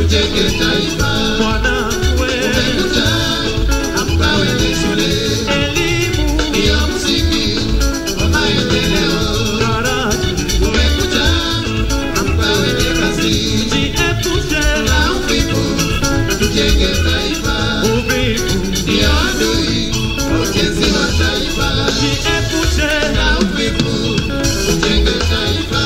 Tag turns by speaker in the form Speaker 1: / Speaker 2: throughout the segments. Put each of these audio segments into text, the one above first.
Speaker 1: tujenge taifa.
Speaker 2: mwanangu we,
Speaker 1: Umekuja amka wende shule,
Speaker 2: elimu
Speaker 1: ndiyo msingi wa maendeleo.
Speaker 2: daraja
Speaker 1: Umekuja amka wende kazi,
Speaker 2: jiepushe
Speaker 1: na uvivu tujenge taifa.
Speaker 2: uvivu
Speaker 1: Ndiyo adui wa ujenzi wa taifa,
Speaker 2: jiepushe
Speaker 1: na uvivu tujenge taifa.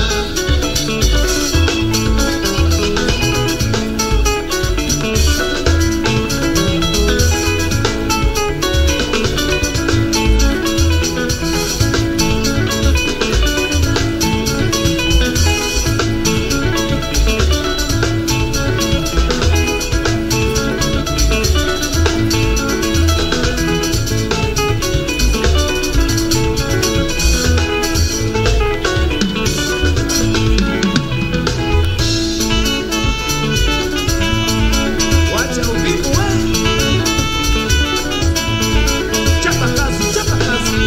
Speaker 2: wacha uvivu we chapa kazi chapa kazi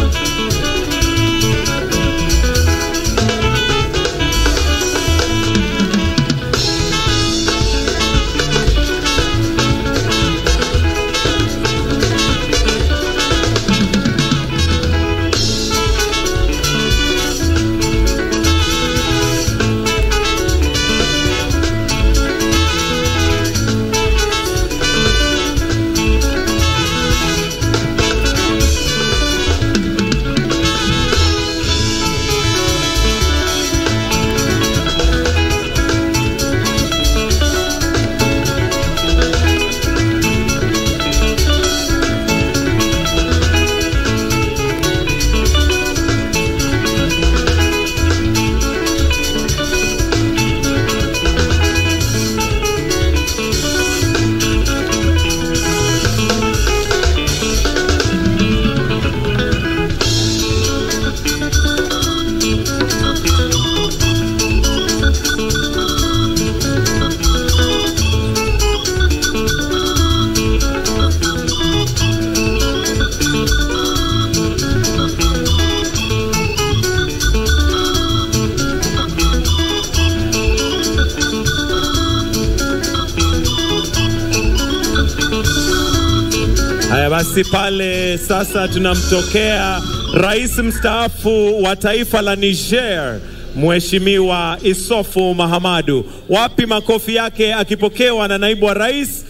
Speaker 2: Haya basi, pale sasa tunamtokea rais mstaafu wa taifa la Niger, Mheshimiwa Isofu Mahamadu. Wapi makofi yake akipokewa na naibu wa rais